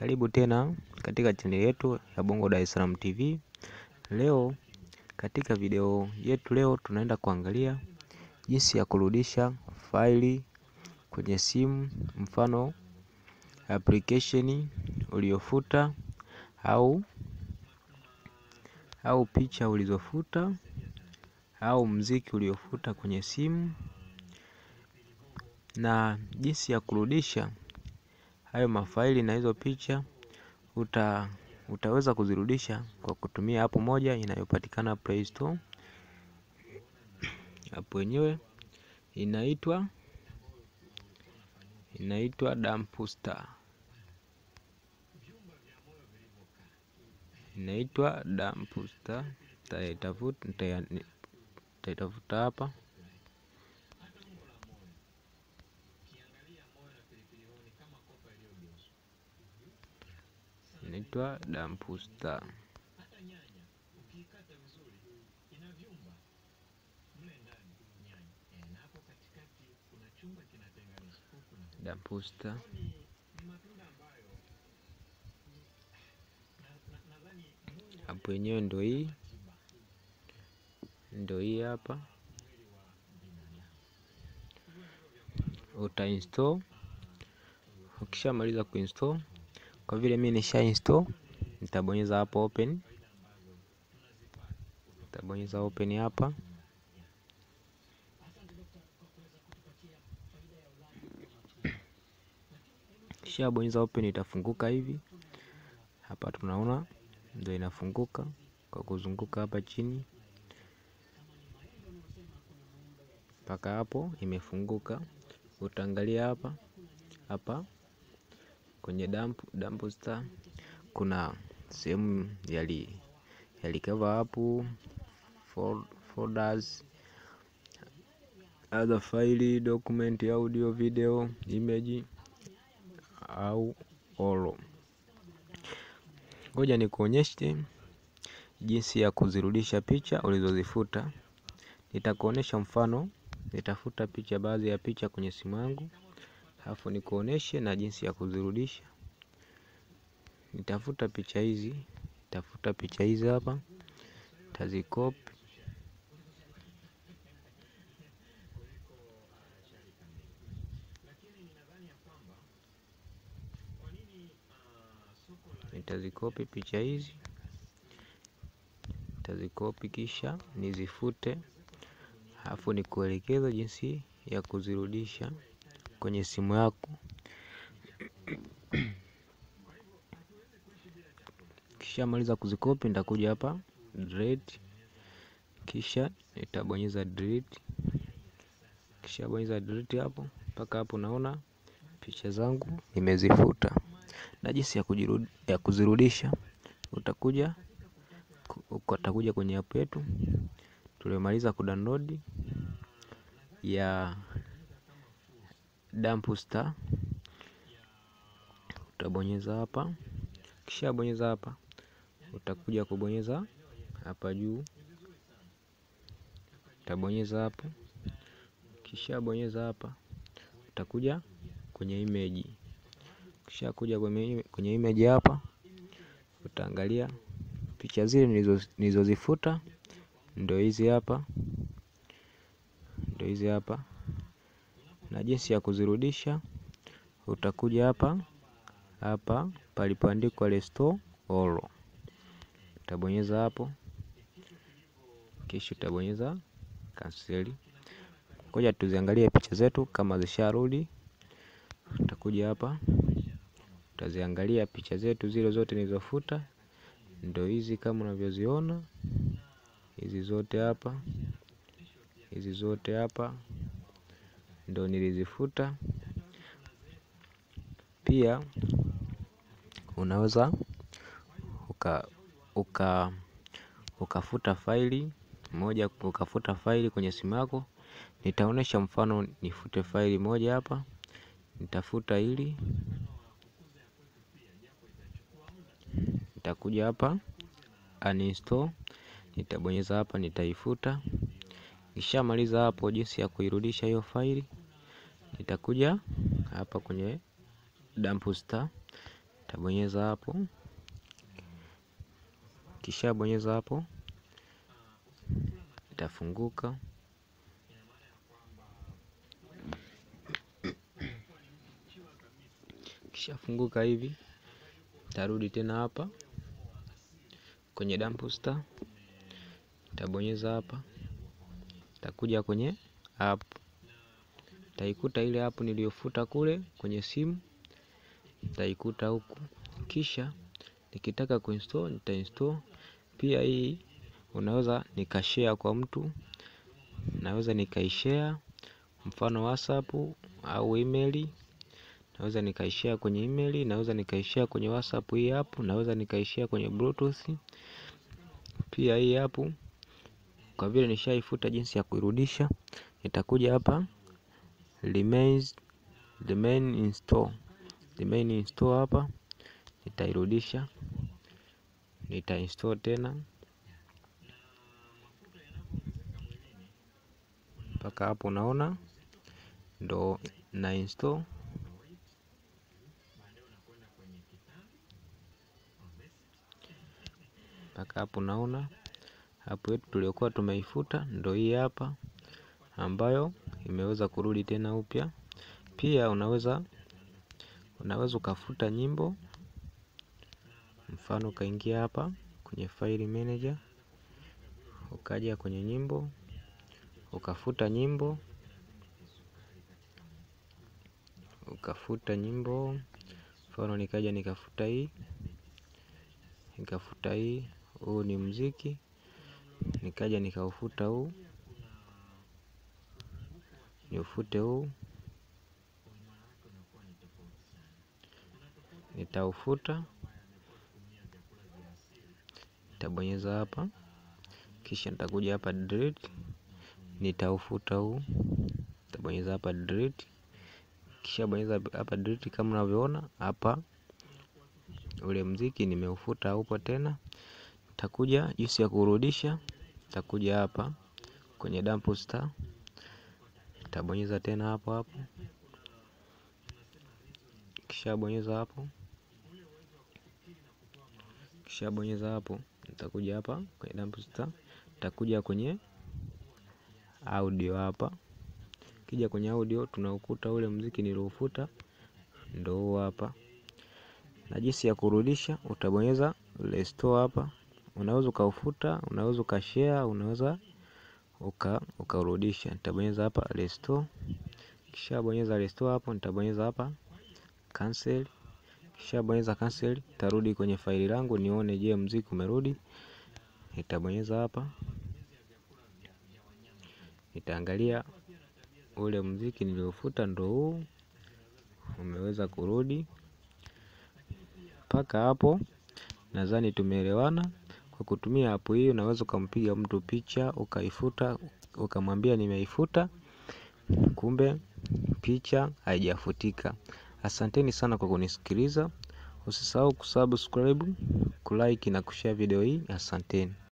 Karibu tena katika chaneli yetu ya Bongo Dar es Salaam TV. Leo katika video yetu leo tunaenda kuangalia jinsi ya kurudisha faili kwenye simu, mfano application uliofuta au au picha ulizofuta au mziki uliofuta kwenye simu na jinsi ya kurudisha hayo mafaili na hizo picha uta, utaweza kuzirudisha kwa kutumia app moja inayopatikana Play Store. App yenyewe inaitwa inaitwa Dumpster, inaitwa Dumpster. Nitaitafuta nitaitafuta hapa inaitwa Dumpster. Dumpster. Hapo yenyewe ndo hii ndo hii hapa, uta install. Ukishamaliza kuinstall, kwa vile mimi nisha install, nitabonyeza hapo open, nitabonyeza open hapa. Kisha bonyeza open, itafunguka hivi hapa, tunaona ndio inafunguka kwa kuzunguka hapa chini mpaka hapo imefunguka. Utaangalia hapa hapa kwenye dump Dumpster kuna sehemu yali yalikava hapo folders, other file, document, audio, video, image au all. Ngoja nikuonyeshe jinsi ya kuzirudisha picha ulizozifuta. Nitakuonesha mfano, nitafuta picha, baadhi ya picha kwenye simu yangu, alafu nikuoneshe na jinsi ya kuzirudisha. Nitafuta picha hizi, nitafuta picha hizi hapa, tazikopi nitazikopi picha hizi, nitazikopi kisha nizifute, alafu nikuelekeza jinsi ya kuzirudisha kwenye simu yako. Kisha maliza kuzikopi, nitakuja hapa delete, kisha nitabonyeza delete. Kisha bonyeza delete hapo mpaka hapo, naona picha zangu nimezifuta. Na jinsi ya, kujirudi, ya kuzirudisha utakuja utakuja kwenye app yetu tuliomaliza kudownload ya Dumpster, utabonyeza hapa. Kisha bonyeza hapa, utakuja kubonyeza hapa juu, utabonyeza hapo. Kisha bonyeza hapa, utakuja kwenye image. Kisha kuja kwenye, kwenye image hapa, utaangalia picha zile nilizozifuta ndio hizi hapa, ndio hizi hapa. Na jinsi ya kuzirudisha utakuja hapa hapa palipoandikwa restore all, utabonyeza hapo, kisha utabonyeza cancel. Ngoja tuziangalie picha zetu kama zisharudi. Utakuja hapa utaziangalia picha zetu zile zote nilizofuta, ndio hizi kama unavyoziona hizi zote hapa, hizi zote hapa ndio nilizifuta. Pia unaweza uka, uka ukafuta faili moja, ukafuta faili kwenye simu yako. Nitaonesha mfano, nifute faili moja hapa, nitafuta hili, nitakuja hapa uninstall, nitabonyeza hapa, nitaifuta. Nishamaliza hapo jinsi ya kuirudisha hiyo faili, nitakuja hapa kwenye Dumpster Tabonyeza hapo, kisha bonyeza hapo, itafunguka. Kisha funguka hivi, tarudi tena hapa kwenye Dumpster, tabonyeza hapa, takuja kwenye app, taikuta ile app niliyofuta kule kwenye simu, taikuta huku. Kisha nikitaka kuinstall nitainstall. Pia hii unaweza nikashare kwa mtu, naweza nikaishare mfano WhatsApp au email, naweza nikaishare kwenye email, naweza nikaishare kwenye WhatsApp hii hapo, naweza nikaishare kwenye Bluetooth. Pia hii hapo kwa vile nishaifuta, jinsi ya kuirudisha, nitakuja hapa remains remain install, remain install hapa, nitairudisha, nitainstall tena mpaka hapo, unaona ndo na install mpaka hapo, naona hapo yetu tuliokuwa tumeifuta ndo hii hapa, ambayo imeweza kurudi tena upya. Pia unaweza unaweza ukafuta nyimbo, mfano ukaingia hapa kwenye file manager, ukaja kwenye nyimbo, ukafuta nyimbo, ukafuta nyimbo, mfano nikaja nikafuta hii, nikafuta hii, huu ni mziki, nikaja nikaufuta huu, niufute huu, nitaufuta, nitabonyeza hapa, kisha nitakuja hapa delete, nitaufuta huu, nitabonyeza hapa delete, kisha bonyeza hapa delete. Kama unavyoona hapa, ule mziki nimeufuta, upo tena. Takuja jinsi ya kurudisha, takuja hapa kwenye Dumpster, tabonyeza tena hapo hapo, kisha bonyeza hapo, kisha bonyeza hapo, nitakuja hapa kwenye Dumpster, takuja kwenye audio hapa. Kija kwenye audio, tunaukuta ule mziki niliofuta, ndo huo hapa. Na jinsi ya kurudisha, utabonyeza restore hapa. Unaweza ukaufuta, unaweza ukashare, unaweza uka ukarudisha. Nitabonyeza hapa restore, kisha bonyeza restore hapo, nitabonyeza hapa cancel, kisha bonyeza cancel, tarudi kwenye faili langu nione, je, mziki umerudi. Nitabonyeza hapa, nitaangalia ule mziki niliofuta ndo huu umeweza kurudi. Mpaka hapo nadhani tumeelewana. Kwa kutumia hapo hii, unaweza ukampiga mtu picha ukaifuta, ukamwambia nimeifuta, kumbe picha haijafutika. Asanteni sana kwa kunisikiliza. Usisahau kusubscribe, kulike na kushare video hii. Asanteni.